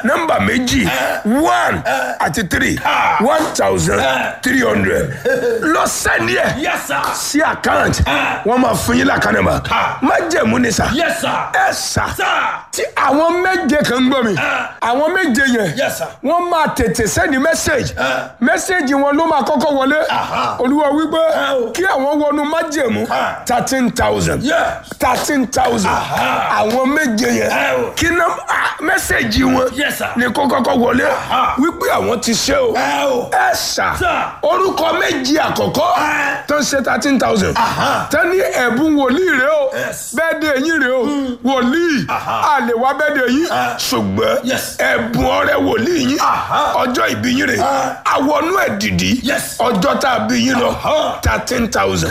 nọ́mbà méjì one àti three one thousand three hundred lọ sẹ́ni ẹ̀ Yes, sir. sí àkáǹtì wọ́n máa fún yín lákànnàmọ́ má jẹ̀mú ni sà Yes, sir. ẹ sà Sir. tí àwọn méje kan ń gbọ́ mi àwọn méje yẹn Yes, sir. wọ́n máa tètè sẹ́ni mẹ́sẹ̀gì mẹ́sẹ̀gì wọn ló máa kọ́kọ́ wọlé olúwa wípé o. kí àwọn wọnú májẹ̀mú thirteen thousand Yes. thirteen thousand àwọn méje yẹn o. kí ná mẹ́sẹ̀gì wọn Yes, sir. ni kó kọ́kọ́ wọlé wípé àwọn ti ṣe o Ẹ o. ẹ sà Sir. orúkọ méjì àkọ́kọ́ tó ń ṣe thirteen thousand tó ní ẹ̀bùn wòlíì rẹ o Yes. bẹ́ẹ̀ de yín rẹ o wòlíì a lè wá bẹ́ẹ̀ de yín ṣùgbọ́n Yes. ẹ̀bùn ọrẹ wòlíì yín ọjọ́ ìbí yín rẹ àwọnú ẹ̀ dìdí Yes. ọjọ́ tá a bí yín lọ thirteen thousand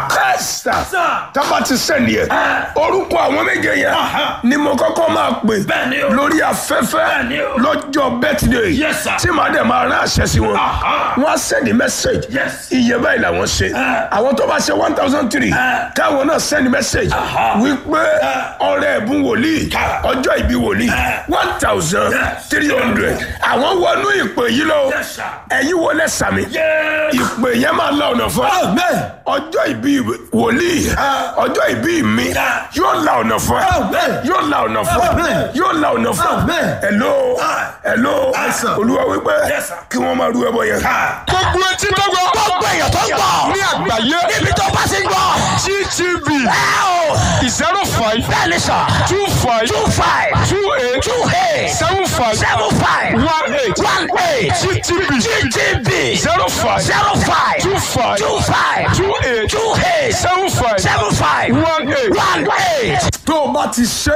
kẹ́sà Sir. tábà ti sẹ́ni ẹ̀ orúkọ àwọn méje yẹn ni mo kọ́kọ́ máa pè Bẹ́ẹ̀ ni o. lórí afẹ́fẹ́ Bẹ́ẹ̀ ni o. lọ́jọ́ bẹ́tìdé Yes, sir. tí màá dẹ̀ máa rán àṣẹ sí wọn wọ́n á sẹ́ni mẹ́sẹ̀gì Yes. iye báyìí làwọn ṣe àwọn tó bá ṣe one thousand three káwọn náà sẹ́ni mẹ́sẹ̀gì wípé ọrẹ ẹ̀bùn wòlíì ọjọ́ ìbí wòlíì one thousand three hundred àwọn wọnú ìpè yìí lọ Yes, sir. ẹ̀yin wọlé sàmì Yes. ìpè yẹn máa la ọ̀nà fún ẹ Amen. ọjọ́ ìbí wòlíì ọjọ́ ìbí mi yóò la ọ̀nà fún ẹ Amen. yóò la ọ̀nà fún ẹ Amen. yóò la ọ̀nà fún ẹ Amen. hello hello sir. olúwa wípé Yes, sir. kí wọ́n máa ru ẹbọ yẹn. gbogbo etí tó gbọ́ gbogbo èèyàn tó ń gbọ́. ní àgbáyé níbi tó bá ti ń gbọ́. gtv ẹ o. zero five bẹ́ẹ̀ ni sọ. two five two five. two eight two eight. seven five seven five. one eight one eight. gtv GTB. zero five zero five. two five two five. two eight two eight. seven five seven five. one eight. one eight. tó o bá ti ṣe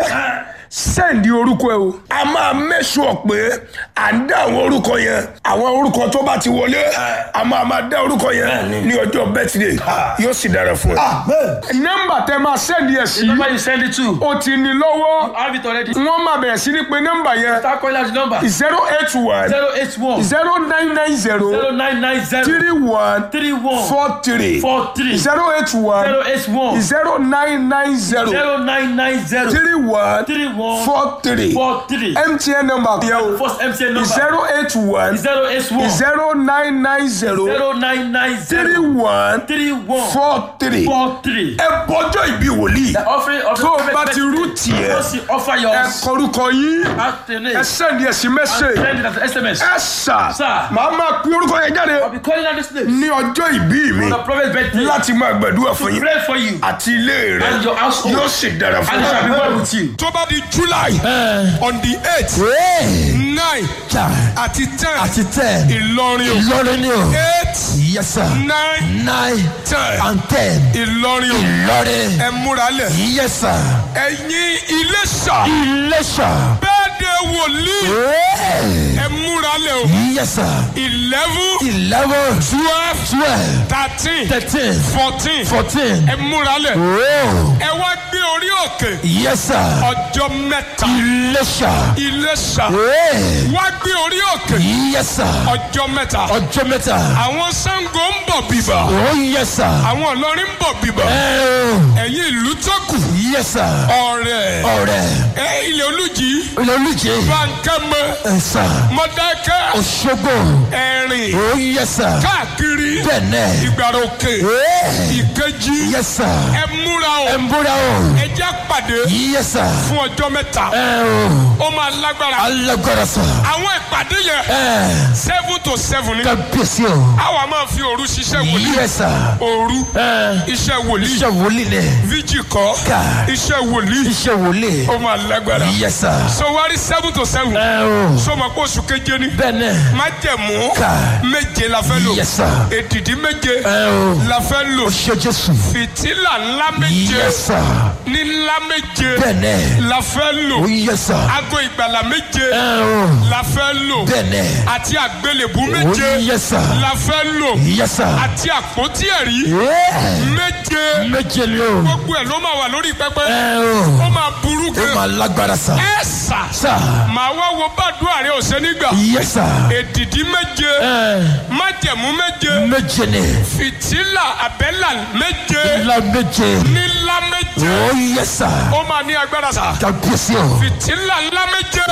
sẹ́ǹdì orúkọ ẹ o. a máa mẹ́sùn pé à ń dá àwọn orúkọ yẹn àwọn orúkọ tó bá ti wọlé a máa máa dá orúkọ yẹn ní ọjọ́ bẹ́tìdé yóò sì dára fún ẹ. nọ́mbà tẹ máa sẹ́ǹdì ẹ̀ sí Number you send it to. o ti ní lọ́wọ́ Have it already. wọ́n máa bẹ̀rẹ̀ sí ní pé nọ́mbà yẹn Start calling out the number. zero eight one Zero eight one. zero nine nine zero Zero nine nine zero. three one Three one. four three Four three. zero eight one Zero eight one. zero nine nine zero Zero nine nine zero. three one Three one. four three Four three. mtn number yẹn o First MTN number. zero eight one Zero eight one. zero nine nine zero Zero nine nine three zero. one Three one. four three. Four three. ẹ bọjọ́ ìbí wòlíì The offering of the tó o prophet bá ti rú tiẹ̀ Once you offer your ẹ kọrúkọ yín afternoon. ẹ sẹ́ndì ẹ̀sìn mẹ́sẹ̀ Send it as an SMS. ẹ sà Sir. màá máa pín orúkọ yẹn jáde I'll be calling out this name. ní ọjọ́ ìbí mi The prophet's birthday. láti máa gbàdúrà fún yín Pray for you. àti ilé rẹ And your household. yóò sì dára fún And it shall be well with you. tó bá di july on the eight nine àti ten àti ten. ìlọrin o Ìlọrin ni o. eight yes sir. nine nine ten and ten. ìlọrin o Ìlọrin. ẹ múra lẹ̀ yes sir. ẹ̀yin iléṣà Iléṣà. bẹ́ẹ̀ de wòlíì Hey. ẹ múra lẹ̀ o yes sir. eleven eleven. twelve twelve. thirteen thirteen. fourteen fourteen. ẹ múra lẹ̀ oh. ẹ wá gbé orí òkè yes sir. ọjọ́ mẹ́ta Iléṣà. iléṣà Hey. wá gbé orí òkè yes sir. ọjọ́ mẹ́ta ọjọ́ mẹ́ta. àwọn Ṣàngó ń bọ̀ bíbà oh yes sir. àwọn Ìlọrin ń bọ̀ bíbà Oh. ẹ̀yin ìlú tó kù yes sir. ọ̀rẹ́ ọ̀rẹ́. ẹ ilẹ̀ olùjì olùjẹ́. bankẹ́mẹ ẹ sà. mọ̀dákẹ́ Òṣogbo. ẹ̀rìn oh yes sir. káàkiri bẹ́ẹ̀nẹ̀. ìgbàrà òkè Hey. ìkejì yes sir. ẹ múra o ẹ ń bóra o. ẹ já pàdé yes sir. fún ọjọ́ mẹ́ta ẹ o. ó máa lágbára alágbára sà. àwọn ìpàdé yẹn ẹ. seven to seven ni kábíyèsí o. àwa máa fi òru ṣiṣẹ́ wòlíì yes sir. òru ẹ. iṣẹ́ wòlíì iṣẹ́ wòlíì ni. fíjì kọ́ ká. iṣẹ́ wòlíì iṣẹ́ wòlíì. ó máa lágbára yes sir. so wárí seven to seven ẹ o. sọmọ pé oṣù keje ni bẹ́ẹ̀nẹ̀. májẹ̀mú ká. méje la fẹ́ lò yes sir. èdìdí méje ẹ o. la fẹ́ lò ṣe Jésù. fìtílà ńlá méje yes sir. ní ńlá méje bẹ́ẹ̀nẹ̀. la fẹ́ lò oh yes sir. aago ìgbàlà méje ẹ o. la fẹ́ lò bẹ́ẹ̀nẹ̀. àti àgbélébú oh méje yes sir. la fẹ́ lò yes sir. àti àpótí ẹ̀rí Yeah. méje méje ni o. gbogbo ẹ̀ ló máa wà lórí pẹpẹ ẹ o. ó máa burú ó gan máa lágbára sà. ẹ sà sà. màá wá wo bàdúrà rẹ ọ̀sẹ̀ nígbà yes sir. èdìdí méje ẹ májẹ̀mú méje méje ni. fìtílà àbẹ́là méje ńlá méje. nílá méje oh yes sir. ó máa ní agbára sà kábíyèsí o. fìtílà ńlá méje